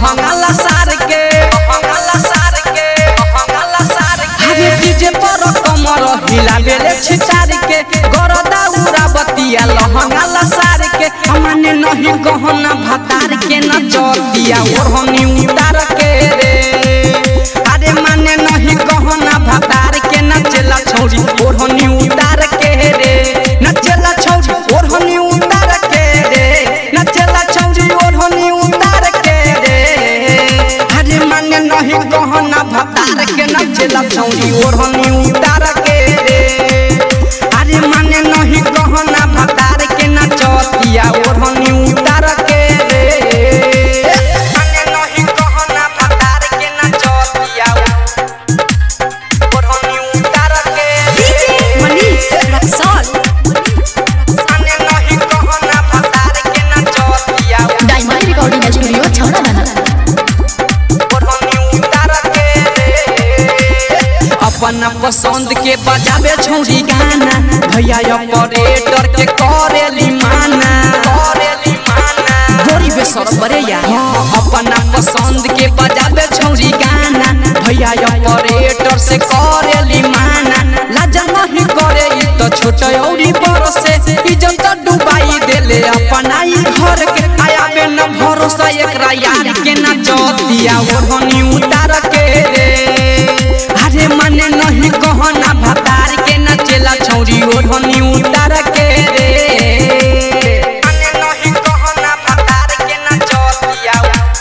लहंगाला सार के लहंगाला सार के लहंगाला सार के अरे डीजे पर कमर हिला बेले छिटार के गरदा उरा बतिया लहंगाला सार के हमने नहीं गहना भतार के न चतिया ओढ़नी उतार के रे अरे माने नहीं गहना भतार के न चला छौरी ओढ़नी उतार के रे न चला छौरी ओढ़नी उतार के रे न चला छौरी ओढ़नी उतार के रे अरे माने नहीं गहना भतार के न चला छौरी ओढ़नी उतार के रे अरे माने नहीं गहना भतार के न चतिया ओढ़नी उतार के रे माने नहीं गहना भतार के न चतिया ओढ़नी उतार के DJ Manish Raxol. माने नहीं गहना भतार के न चतिया Diamond Recording Studio, Chhaunadana. अपना पसंद के बजावे छौरी गाना भैया ऑपरेटर के करेली माना करेली माना गोरी बेसर बरे या अपना पसंद के बजावे छौरी गाना भैया ऑपरेटर से करेली माना लाज नहीं करे ई तो छोट औरी बड़ से इज्जत डुबाई देले अपना ई घर के आया बे न भरोसा एकरा यार के न चतिया ओढ़नी उतार के रे अरे मने नहीं कहना भतार के न चला छौरी ओढ़नी उतार के रे मने नहीं कहना भतार के न चतिया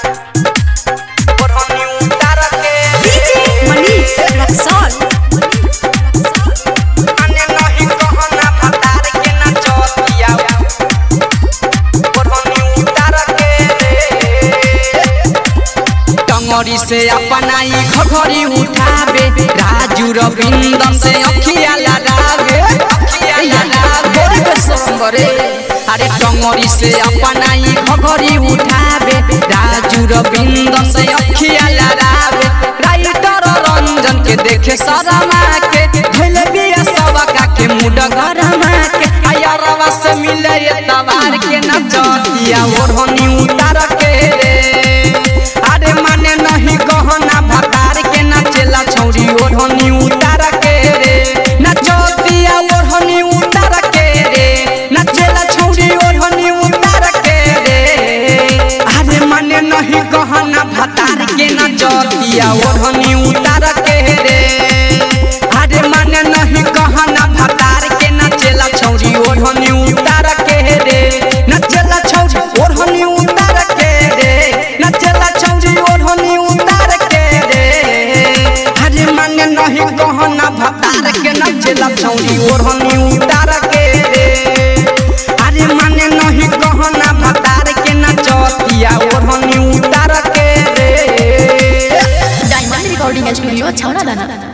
ओढ़नी उतार के DJ Manish Raxol. मने नहीं कहना भतार के न चतिया ओढ़नी उतार के टंगरी से अपना ई घघरी उठावे राजू रविंदन से अखिया लगावे अखिया लगावे गोरी बेसर बरे अरे टंगरी से अपना ई घघरी उठावे राजू रविंदन से अखिया लगावे राइटर रंजन के देखे शर्मा के भइले बिया सबका के मुड गरमा के आयरवा से मिले ये तवार के न चतिया ओढ़नी उतार के रे अरे माने नहीं गहना भतार के न चला छौरी ओढ़नी उतार के रे न चतिया ओढ़नी उतार के रे न चला छौरी ओढ़नी उतार के रे अरे माने नहीं गहना भतार के न चतिया ओढ़नी उतार के रे अरे माने नहीं गहना भतार के न चला छौरी ओढ़नी उतार के रे न चला छौरी ओढ़नी उतार के रे न चला छौरी ओढ़नी उतार के रे अरे माने नहीं गहना भतार के न चला छौरी ओढ़नी उतार के रे अरे माने नहीं गहना भतार के न चतिया ओढ़नी उतार के रे Diamond Recording Studio, Chhaunadana.